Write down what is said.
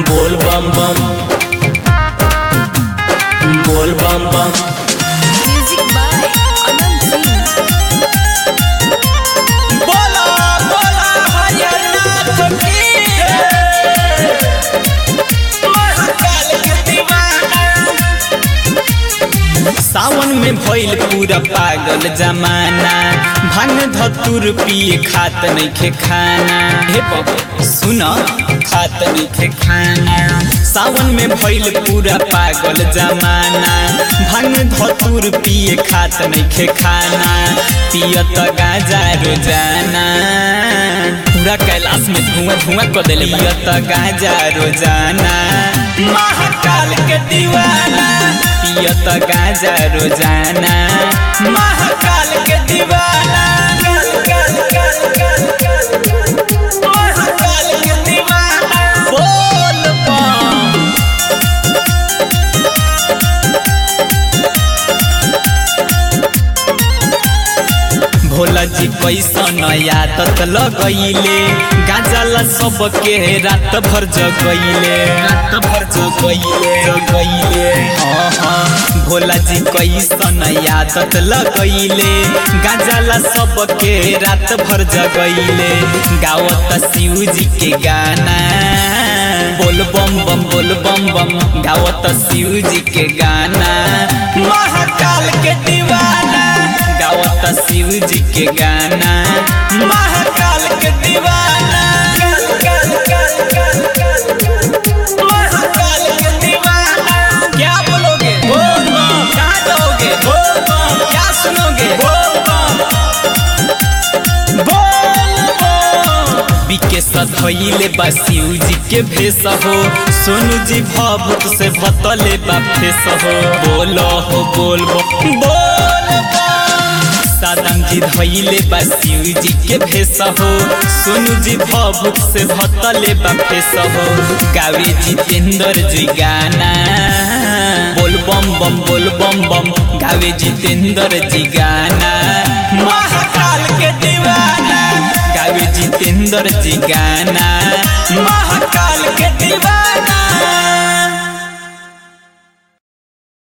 बोल बम बम बोल बम बम Music by Anand Singh. बोला बोला हरियाणा की महाकाल के दीवाना सावन में भइल पूरा पागल जमाना भांग धतुर पिए खात नइखे खाना हे बाबा सुन खात नइखे खाना सावन में भइल पूरा पागल जमाना भांग धतुर पिए खात नइखे खाना पियत गाजा रोजाना पूरा कैलाश में धुआं धुआं कर देले पियत गाजा रोजाना महाकाल के दीवाना पियत गाजा रोजाना महाकाल के दीवाना महाकाल के दीवाना बोल बम भोला जी कैसन आदत लगैले गाजला सबके रात भर जगैले रात भर जगैले जगैले हाँ हाँ भोला जी कैसन आदत लगैले गाजला सबके रात भर जगैले गावत शिव जी के गाना बोल बम बम बोल बम बम गावत शिव जी के गाना महाकाल के दीवाना गावत शिव जी के गाना महाकाल के दीवाना महाकाल के दीवाना क्या बोलोगे बोल बम कहाँ जाओगे बोल बम क्या सुनोगे बोल बम बोल बम बिके सधैले बा शिव जी के भेष हो सोनू जी भभूत से बतले बा फेस हो बोलो हो बोल बम बोल बम सादम जी धैले बा शिव जी के भेष हो सोनू जी भभूत से भतले बा फेस हो गावे जितेंद्र जी गाना बोल बम बम बोल बम बम गावे जितेंद्र जी गाना महाकाल के दीवाना गावे जितेंद्र जी गाना